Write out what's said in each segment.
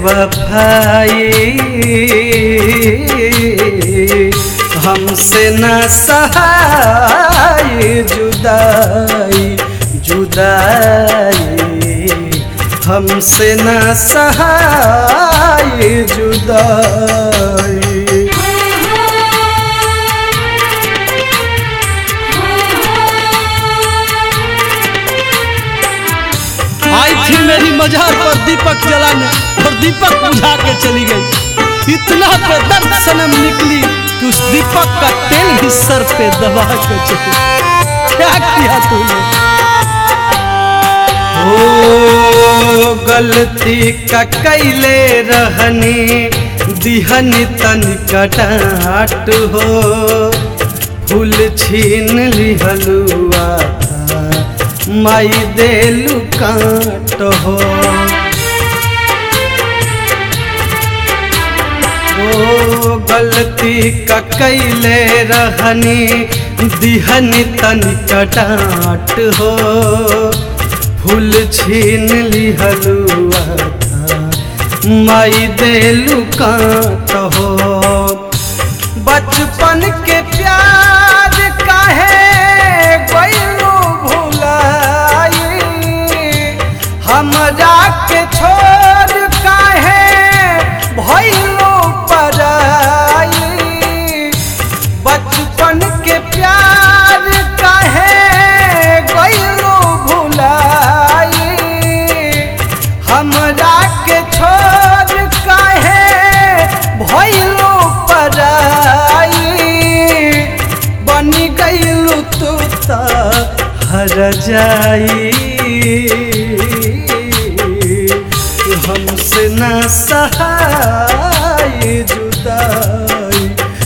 बेवफाई हमसे न सहाय जुदाई जुदाई हमसे न सहाय जुदाई आई थी मेरी मजार पर दीपक जलाने और दीपक बुझा के चली गई इतना बेदर्द सनम निकली कि उस दीपक का तेल भी सर पे दबा के चली क्या किया तूने ओ गलती का कैले रहनी दिहनी तन कटाट हो फूल छीन लिहलुआ था माई देलु काट हो ओ गलती का कैले रहनी दिहनी तन कटाट हो फूल छीन लिहलुआ था माई देलु काट हो बचपन के प्यार काहे गइलू भुलाई हमरा के छोड़ काहे भइलू पराई बचपन के प्यार काहे गइलू भुलाई हमरा के छोड़ काहे भइलू पराई बनी गइलू तू त हर जाई हमसे न सहाय जुदाई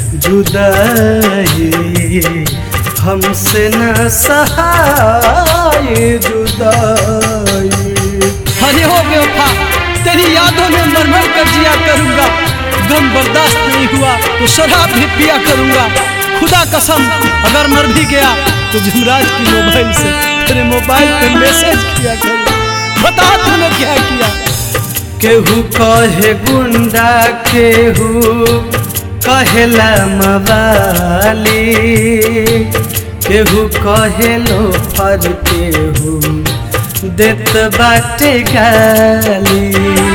जुदाई हमसे न सहाय जुदाई अरे हो बेवफा तेरी यादों में मर मर कर जिया करूंगा गम बर्दाश्त नहीं हुआ तो शराब भी पिया करूंगा खुदा कसम अगर मर भी गया तो जुमराज की मोबाइल से तेरे मोबाइल पे मैसेज किया करूंगा बता तूने क्या किया केहू कहे गुंडा केहू कहेला मवाली केहू कहे लो फर केहू देत बाटे गाली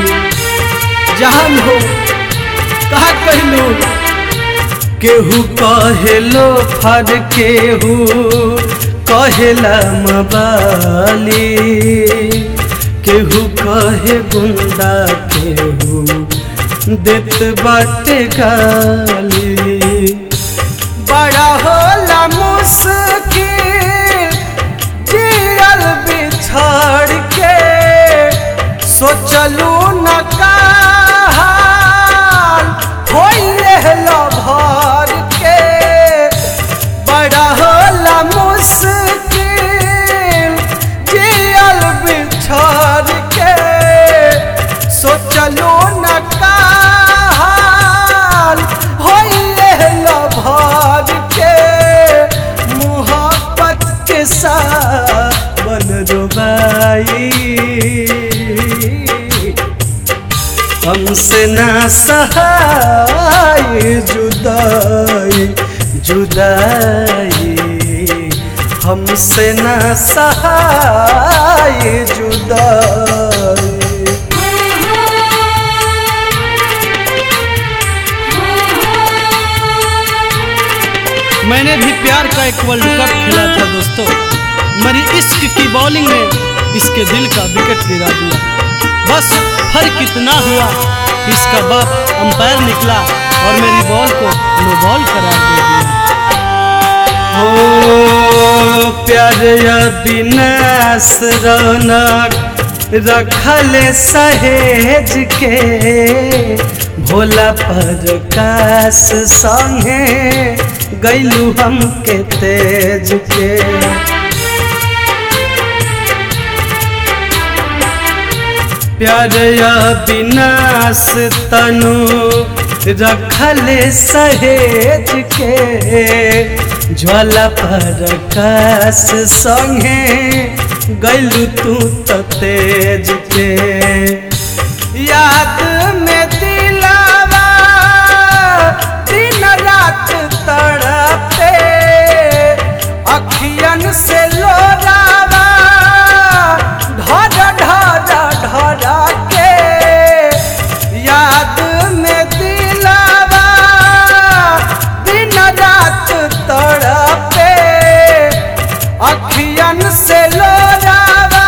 जहान हो कहा कहलू केहू कहेलो फर केहू कहेला मबाली केहू कहे गुंडा केहू देत बाटे गाली बड़ा होला मुश्किल जियल बिछड़ के सोचलू न काल होइले भर के बड़ा होला मुश्किल जियल बिछड़ के सोचलू न काल होइले भर के मोहब्बत के साथ बन रुबाई हमसे ना सहाय जुदाई जुदाई हमसे ना सहाय जुदाई मैंने भी प्यार का एक वर्ल्ड कप खेला था दोस्तों मेरी इश्क की बॉलिंग ने इसके दिल का विकेट गिरा दिया बस फर्क इतना हुआ कि इसका बाप अंपायर निकला और मेरी बॉल को नो बॉल करार दे दिया हो प्यार अविनाश रौनक रखल सहेज के भोला पर काश संगे गैलू हमके तेज के प्यार अविनाश तनु रखल सहेज के ज्वाला पर काश संगे गैलू तू त तेज के याद रात तड़पे अखियन से लोरावा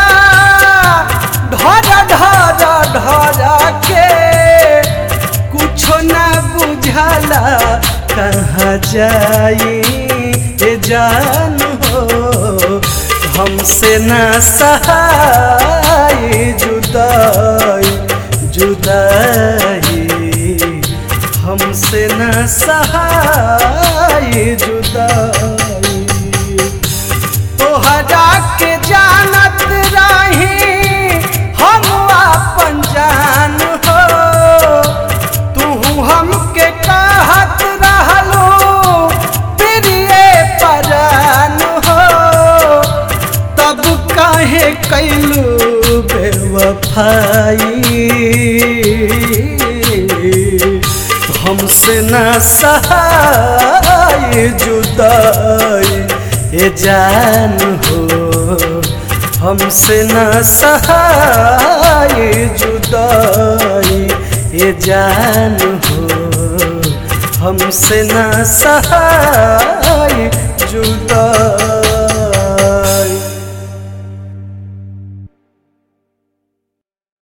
ढर ढर ढर के कुछो न बुझला कहाँ जाई ए जान हो हमसे न सहाय जुदाई जुदाई हमसे न सहाय जुदाई तोहरा के जानत रही हम अपन जान हो तू हमके कहत रहलो प्रिय परान हो तब काहे कैलू बेवफाई हमसे न सहाय जुदाई ए जान हो हमसे न सहाय जुदाई ए जान हो हमसे न सहाय जुदाई